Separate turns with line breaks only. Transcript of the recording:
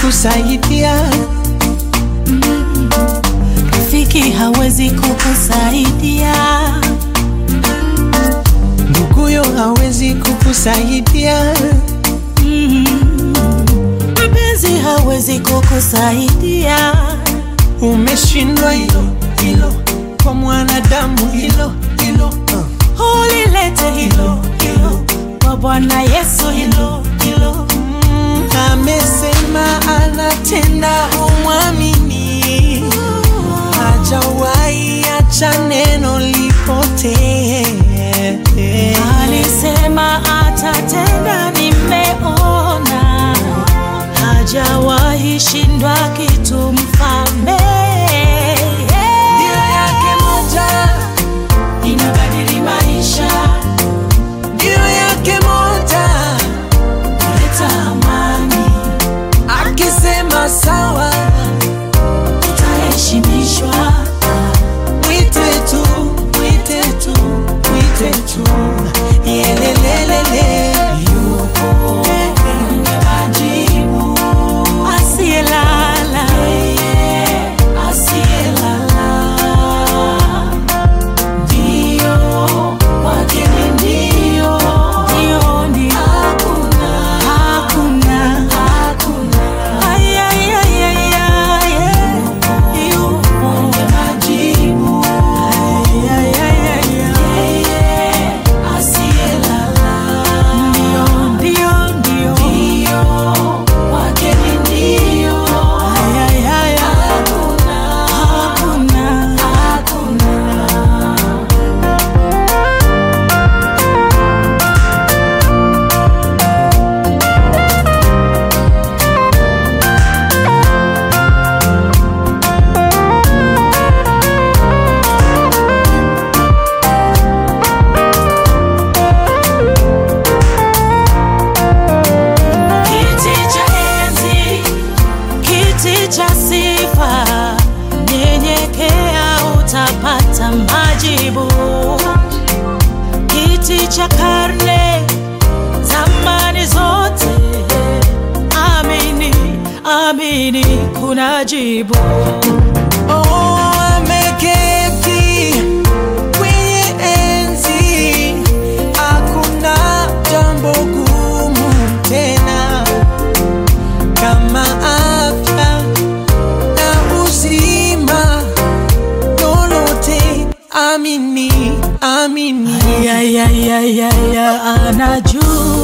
kukusaidia,
rafiki hawezi kukusaidia,
nduguyo hawezi kukusaidia,
mpenzi hawezi kukusaidia.
umeshindwa hilo hilo, kwa mwanadamu hilo hilo uh.
Ulilete hilo hilo kwa Bwana Yesu, hilo hilo
Mm, amesema anatenda, umwamini, hajawahi acha neno lipotee.
alisema atatenda, nimeona hajawahi shindwa kitu, mfalme
Nia yake moja,
inabadili maisha,
nia yake moja,
kuleta amani,
akisema sawa,
tutaheshimishwa.
mwite tu, mwite tu, mwite tu, yelelelele, yupo
mwenye majibu, asiyelala, asiyelala, ndio kwake ni ndio, ndio, ndio, hakuna, hakuna, hakuna, ay, ay, ay, ay, ay, yupo mwenye majibu, ay, ay, ay, ay, ay, asiyelala, ndio, ndio, ndio, ndio, kwake ni ndio, ay, ay, ay, ay, hakuna, hakuna, hakuna. Kiti cha enzi, kiti cha sifa, nyenyekea utapata majibu. Kiti cha karne, zamani zote, amini, amini, kuna jibu.
Oh, ameketi kwenye enzi, hakuna jambo gumu tena kama afya na uzima, lolote amini, amini.
Ya, ya, ya, ya, ya, anajua